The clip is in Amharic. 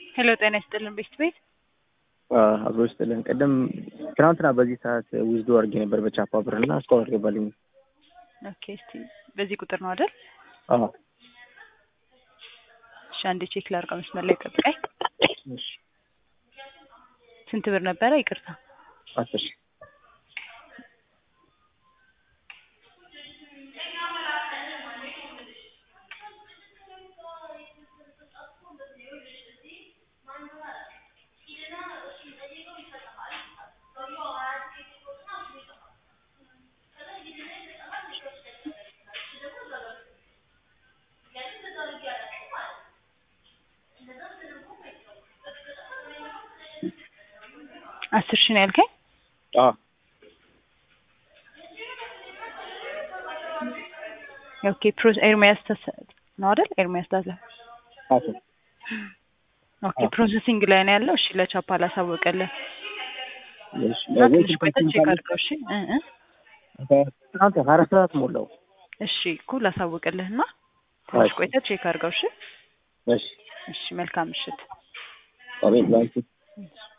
ሄሎ ጤና ይስጥልን ቤት ቤት አብሮ ይስጥልን። ቅድም ትናንትና በዚህ ሰዓት ዊዝዶ አድርጌ ነበር በቻፓ ብር እና እስካሁን አልገባልኝ። ኦኬ እስቲ በዚህ ቁጥር ነው አይደል? አዎ እሺ አንዴ ቼክ ላድርገው። መስመር ላይ ጠብቀኝ። እሺ ስንት ብር ነበረ? ይቅርታ አስር ሺህ አስር ሺህ ነው ያልከኝ? አዎ ኦኬ ፕሮ ኤርሚያስ ተሰ ነው አይደል? ኤርሚያስ ታዘ አስር ኦኬ ፕሮሰሲንግ ላይ ነው ያለው። እሺ ለቻፓ ላሳወቀልህ እሺ እና ትንሽ ቆይተህ ቼክ አድርገው። እሺ እ እ ትናንት ሀያ አራት ሰዓት ሞላው። እሺ እኮ ላሳውቅልህ እና ትንሽ እሺ። ቆይተህ ቼክ አድርገው። እሺ እሺ እሺ መልካም ምሽት። አቤት ባንቺ እሺ